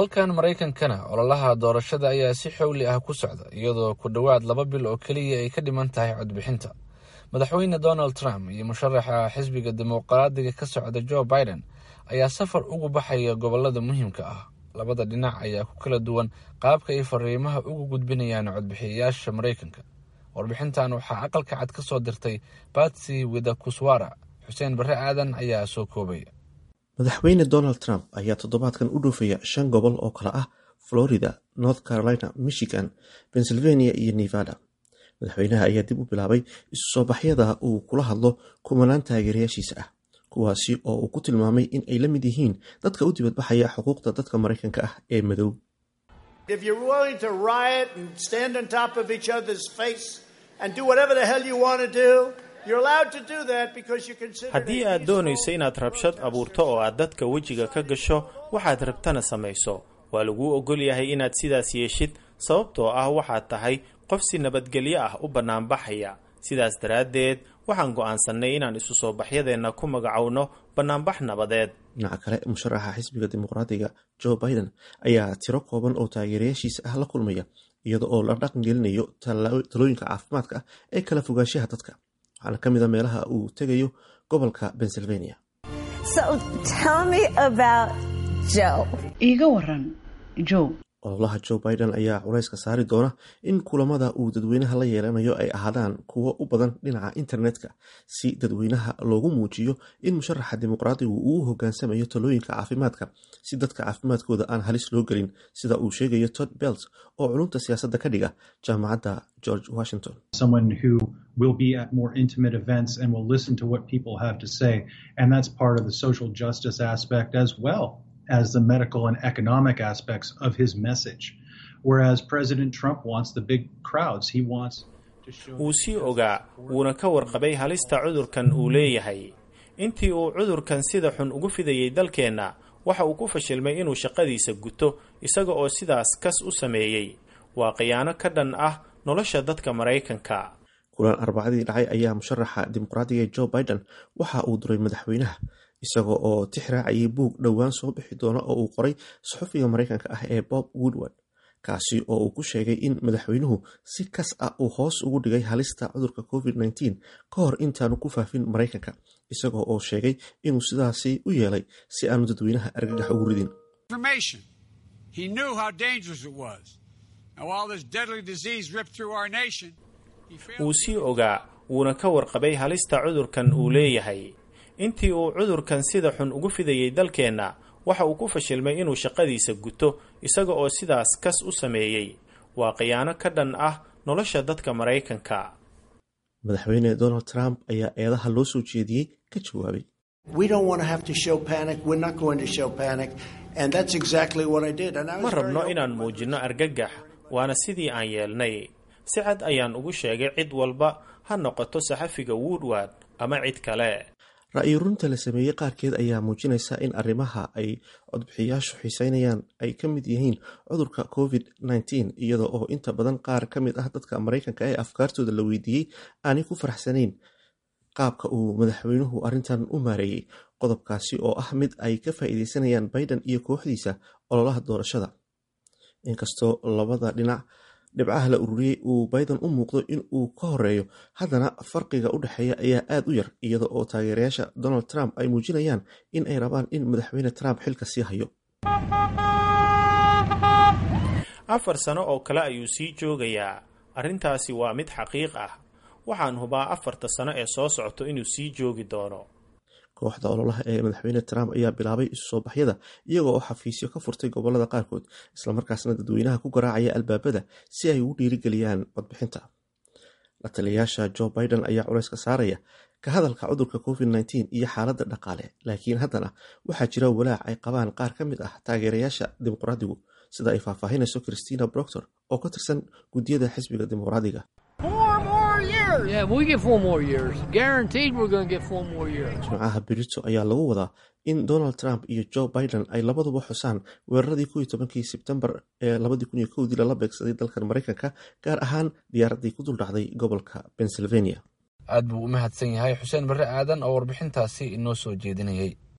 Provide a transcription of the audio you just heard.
dalkan maraykankana ololaha doorashada ayaa si xowli ah ku socda iyadoo ku dhowaad laba bil oo keliya ay ka dhiman tahay codbixinta madaxweyne donald trump iyo musharaxa xisbiga dimuqraadiga ka socda joe biden ayaa safar ugu baxaya gobolada muhiimka ah labada dhinac ayaa ku kala duwan qaabka ay fariimaha ugu gudbinayaan codbixiyayaasha maraykanka warbixintan waxaa aqalka cad ka soo dirtay batsy widakuswara xuseen barre aadan ayaa soo koobaya madaxweyne donald trump ayaa toddobaadkan u dhoofaya shan gobol oo kale ah florida north carolina michigan pennsylvania iyo nevada madaxweynaha ayaa dib u bilaabay isu soo baxyada uu kula hadlo kumanaan taageerayaashiisa ah kuwaasi oo uu ku tilmaamay in ay la mid yihiin dadka u dibadbaxaya xuquuqda dadka maraykanka ah ee madow haddii aad doonayso inaad rabshad abuurto oo aad dadka wejiga ka gasho waxaad rabtana samayso waa laguu ogol yahay inaad sidaas yeeshid sababtoo ah waxaad tahay qof si nabadgelyo ah u bannaanbaxaya sidaas daraaddeed waxaan go'aansannay inaan isu soo baxyadeenna ku magacowno bannaanbax nabadeed dhinaca kale musharaxa xisbiga dimuqraadiga joe biden ayaa tiro kooban oo taageerayaashiisa ah la kulmaya iyada oo la dhaqan gelinayo talooyinka caafimaadka ah ee kala fogaanshaha dadka waxaana ka mid a meelaha uu tegayo gobolka pennsylvania iiga waran joe ololaha joe biden ayaa culayska saari doona in kulamada uu dadweynaha la yeelanayo ay ahaadaan kuwo u badan dhinaca internetka si dadweynaha loogu muujiyo in musharaxa dimuqraadigu uu u hogaansamayo talooyinka caafimaadka si dadka caafimaadkooda aan halis loo gelin sida uu sheegayo todd belt oo culumta siyaasadda ka dhiga jaamacadda george washington will be at more intimate events and will listen to what people have to say. And that's part of the social justice aspect as well as the medical and economic aspects of his message. Whereas President Trump wants the big crowds, he wants wuu sii ogaa wuuna ka warqabay halista cudurkan uu leeyahay intii uu cudurkan sida xun ugu fidayay dalkeenna waxa uu ku fashilmay inuu shaqadiisa guto isaga oo sidaas kas u sameeyey waa khiyaano ka dhan ah nolosha dadka maraykanka kulan arbacadii dhacay ayaa musharaxa dimuqraadiga joe biden waxa uu duray madaxweynaha isaga oo tix raacayay buug dhowaan soo bixi doona oo uu qoray saxufiga maraykanka ah ee bob woodward kaasi oo uu ku sheegay in madaxweynuhu si kas ah uu hoos ugu dhigay halista cudurka covid nteen ka hor intaanu ku faafin maraykanka isagoo oo sheegay inuu sidaasi u yeelay si aanu dadweynaha argagax ugu ridin wuu sii ogaa wuuna ka warqabay halista cudurkan uu leeyahay intii uu cudurkan sida xun ugu fidayay dalkeenna waxa uu ku fashilmay inuu shaqadiisa guto isaga oo sidaas kas u sameeyey waa khiyaano ka dhan ah nolosha dadka maraykanka madaxweyne donald trump ayaa eedaha loo soo jeediyey ka jawaabay ma rabno inaan muujinno argagax waana sidii aan yeelnay si cad ayaan ugu sheegay cid walba ha noqoto saxafiga woodward ama cid kale ra-iyo runta la sameeyey qaarkeed ayaa muujinaysa in arrimaha ay codbixiyaashu xiiseynayaan ay ka mid yihiin cudurka covid nteen iyada oo inta badan qaar ka mid ah dadka maraykanka ee afkaartooda la weydiiyey aanay ku faraxsanayn qaabka uu madaxweynuhu arrintan u maareeyey qodobkaasi oo ah mid ay ka faa'iideysanayaan biden iyo kooxdiisa ololaha doorashada inkastoo labada dhinac dhibcaha la ururiyey uu biden u muuqdo in uu ka horeeyo haddana farqiga u dhexeeya ayaa aad u yar iyada oo taageerayaasha donald trump ay muujinayaan in ay rabaan in madaxweyne trump xilka sii hayo afar sano oo kale ayuu sii joogayaa arrintaasi waa mid xaqiiq ah waxaan hubaa afarta sano ee soo socoto inuu sii joogi doono kooxda ololaha ee madaxweyne trump ayaa bilaabay isu soo baxyada iyaga oo xafiisyo ka furtay gobolada qaarkood islamarkaasna dadweynaha ku garaacaya albaabada si ay ugu dhiirigeliyaan codbixinta la taliyayaasha joe biden ayaa culayska saaraya ka hadalka cudurka covid nteen iyo xaaladda dhaqaale laakiin haddana waxaa jira walaac ay qabaan qaar ka mid ah taageerayaasha dimuqraadigu sida ay faahfaahinayso christina broctor oo ka tirsan guddiyada xisbiga dimuqraadiga jimcaha berito ayaa lagu wadaa in donald trump iyo joe biden ay labaduba xusaan weeraradii ko iyo tobankii sebtembar ee labadii kun iyo kowdii lala beegsaday dalkan maraykanka gaar ahaan diyaaraddii ku duldhacday gobolka pennsylvania aad buu u mahadsan yahay xuseen barre aadan oo warbixintaasi inoo soo jeedinayay